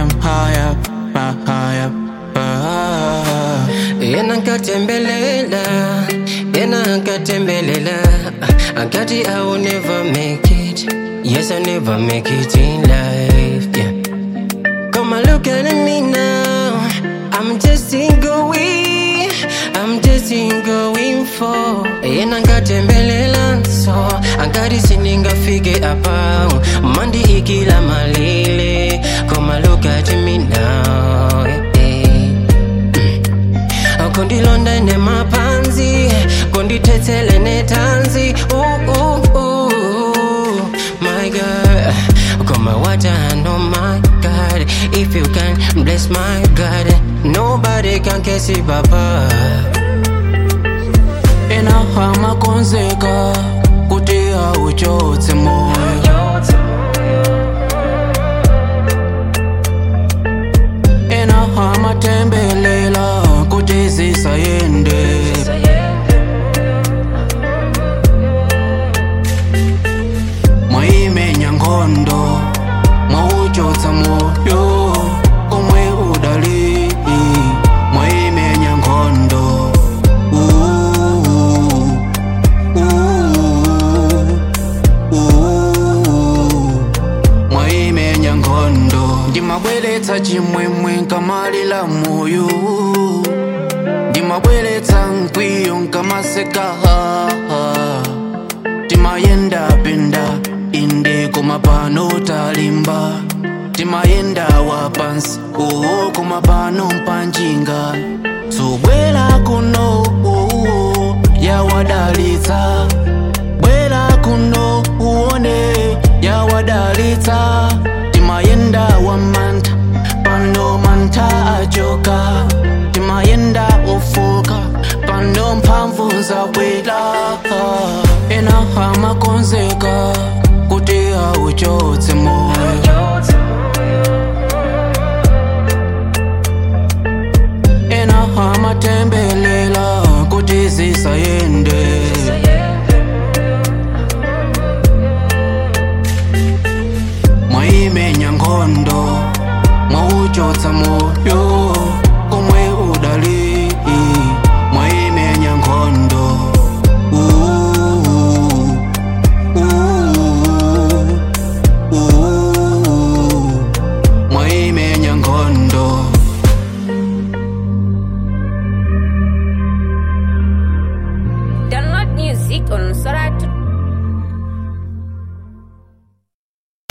am high up, uh, high up. Uh. Yena nkatembelela, yena nkatembelela. I got it, I will never make it. Yes, I never make it in life. Yeah. Come and look at me now. I'm just in going. I'm just in going for. Yena nkatembelela so. Angari siningafike apa. Mandi ikila malile. Come and look at me now. Yeah, yeah. kundilonda nemapanzi kundithethele netanzi ooh, ooh, ooh. my god koma what I know my god if you can bless my god nobody can kesi papa Inahama konzeka kuti auchotse moyo Inahama tembelela kuti zisayende Mwaimenya nkhondo mwauchotsa moyo omwe udali mwaimenya nkhondo Ooh, ooh, ooh. mwaimenya nkhondo ndimabweretsa chimwemwe nkamalira moyo ndimabweretsa mkwiyo nkamaseka timayenda penda inde koma pano talimba timayenda wapansi uwo koma pano mpanjinga subwera kuno uwo yawadalitsa bwera kuno uone yawadalitsa timayenda wamantha pano mantha achoka timayenda ofoka pano mphamvu zabwera inahama konzeka kuti auchotse moyo inahama tembelela kuti zisayende mwaimenya nkhondo mwauchotsa moyo omwe udali mwaimenya nkhondo Ooh, ooh, ooh. mwaimenya nkhondo Download music on Sora